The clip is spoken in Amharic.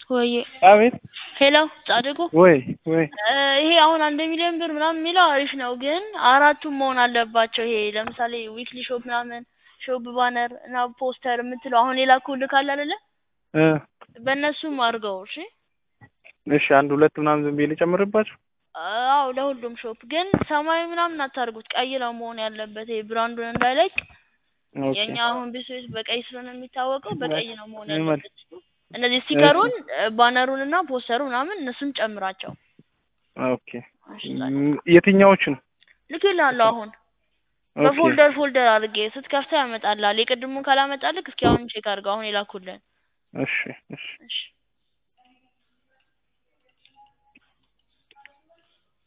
ወይ አቤት ሄሎ ጻድቁ ወይ ወይ እ ይሄ አሁን አንድ ሚሊዮን ብር ምናምን የሚለው አሪፍ ነው፣ ግን አራቱም መሆን አለባቸው። ይሄ ለምሳሌ ዊክሊ ሾፕ ምናምን ሾፕ ባነር እና ፖስተር የምትለው አሁን የላኩልህ ካለ አይደለ እ በእነሱም አድርገው እሺ። እሺ አንድ ሁለት ምናምን ዝም ብዬ ልጨምርባቸው። አዎ ለሁሉም ሾፕ ግን ሰማያዊ ምናምን አታርጉት፣ ቀይ ነው መሆን ያለበት። ይሄ ብራንዱን እንዳይለቅ ኦኬ የኛ አሁን ቢስቤስ በቀይ ስለሆነ የሚታወቀው በቀይ ነው መሆን ምን ማለት? ያለበት። እነዚህ ስቲከሩን ባነሩን እና ፖስተሩ ምናምን እነሱን ጨምራቸው። ኦኬ እሺ ም- የትኛዎቹን? ልክልሃለሁ አሁን ኦኬ በፎልደር ፎልደር አድርጌ ስትከፍተው ያመጣልሃል። የቅድሙን ካላመጣልክ እስኪ አሁን ቼክ አድርገው አሁን የላኩልን። እሺ እሺ እሺ